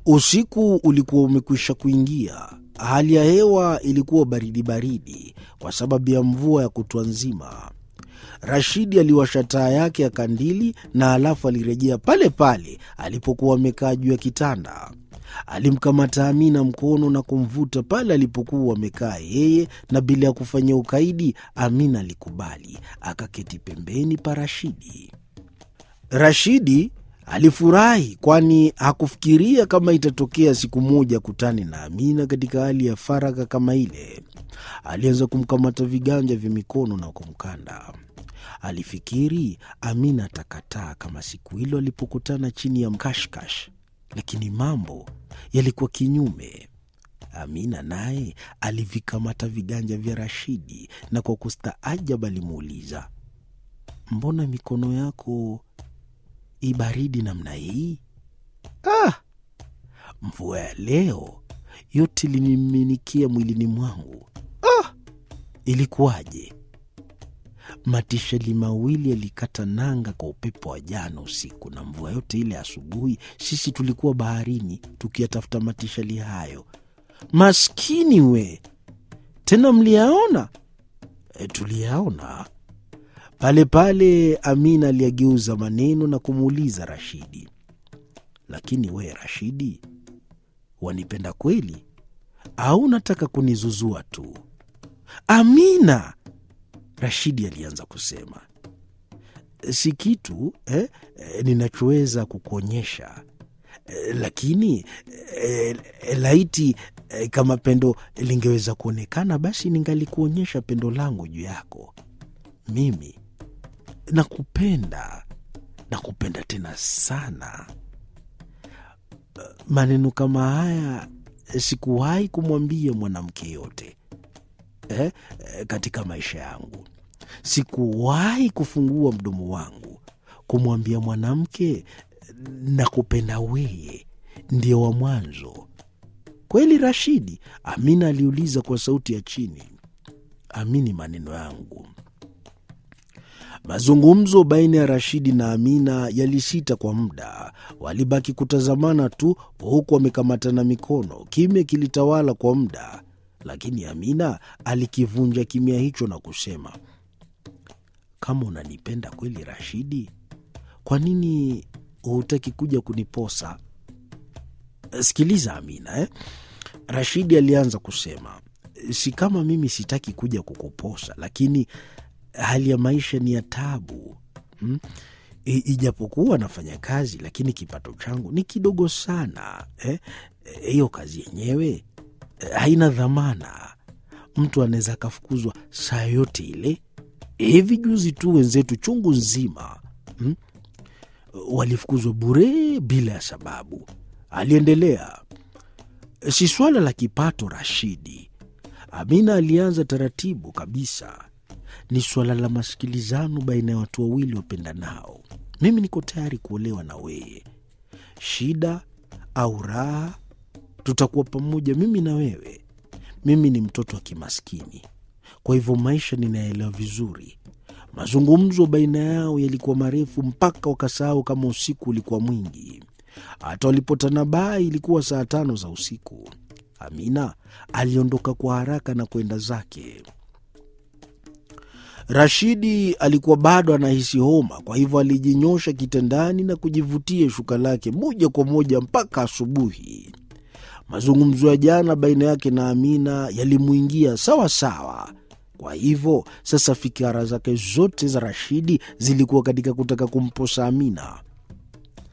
Usiku ulikuwa umekwisha kuingia. Hali ya hewa ilikuwa baridi baridi kwa sababu ya mvua ya kutwa nzima. Rashidi aliwasha taa yake ya kandili na alafu alirejea pale pale alipokuwa amekaa juu ya kitanda. Alimkamata Amina mkono na kumvuta pale alipokuwa amekaa yeye, na bila ya kufanya ukaidi, Amina alikubali, akaketi pembeni pa Rashidi. Rashidi alifurahi kwani hakufikiria kama itatokea siku moja kutane na Amina katika hali ya faragha kama ile. Alianza kumkamata viganja vya mikono na kumkanda. Alifikiri Amina atakataa kama siku hilo alipokutana chini ya mkashkash, lakini mambo yalikuwa kinyume. Amina naye alivikamata viganja vya Rashidi na kwa kustaajab alimuuliza, mbona mikono yako ibaridi namna hii? Ah, mvua ya leo yote iliniminikia mwilini mwangu. Ah, ilikuwaje? Matisheli mawili yalikata nanga kwa upepo wa jana usiku, na mvua yote ile asubuhi sisi tulikuwa baharini tukiyatafuta matisheli hayo. Maskini we! Tena mliyaona? E, tuliyaona pale pale. Amina aliyageuza maneno na kumuuliza Rashidi, lakini we Rashidi, wanipenda kweli au unataka kunizuzua tu? Amina, Rashidi alianza kusema, si kitu eh, eh, ninachoweza kukuonyesha eh, lakini eh, laiti eh, kama pendo lingeweza kuonekana, basi ningalikuonyesha pendo langu juu yako. Mimi nakupenda, nakupenda tena sana. Maneno kama haya sikuwahi kumwambia mwanamke yote eh, katika maisha yangu. Sikuwahi kufungua mdomo wangu kumwambia mwanamke nakupenda weye, ndio wa mwanzo. Kweli Rashidi? Amina aliuliza kwa sauti ya chini. Amini maneno yangu. Mazungumzo baina ya Rashidi na Amina yalisita kwa muda. Walibaki kutazamana tu, huku wamekamatana mikono. Kimya kilitawala kwa muda, lakini Amina alikivunja kimya hicho na kusema, kama unanipenda kweli Rashidi, kwa nini hutaki kuja kuniposa? Sikiliza Amina eh? Rashidi alianza kusema, si kama mimi sitaki kuja kukuposa, lakini hali ya maisha ni ya tabu hmm? Ijapokuwa nafanya kazi lakini kipato changu ni kidogo sana hiyo eh? Kazi yenyewe eh, haina dhamana. Mtu anaweza akafukuzwa saa yote ile. Hivi juzi tu wenzetu chungu nzima hmm? walifukuzwa bure bila ya sababu. Aliendelea, si swala la kipato Rashidi. Amina alianza taratibu kabisa ni suala la masikilizano baina ya watu wawili wapendanao. Mimi niko tayari kuolewa na wewe, shida au raha, tutakuwa pamoja, mimi na wewe. Mimi ni mtoto wa kimaskini, kwa hivyo maisha ninaelewa vizuri. Mazungumzo baina yao yalikuwa marefu mpaka wakasahau kama usiku ulikuwa mwingi. Hata walipotanabai ilikuwa saa tano za usiku. Amina aliondoka kwa haraka na kwenda zake. Rashidi alikuwa bado anahisi homa, kwa hivyo alijinyosha kitandani na kujivutia shuka lake moja kwa moja mpaka asubuhi. Mazungumzo ya jana baina yake na Amina yalimwingia sawa sawa. Kwa hivyo sasa fikira zake zote za Rashidi zilikuwa katika kutaka kumposa Amina.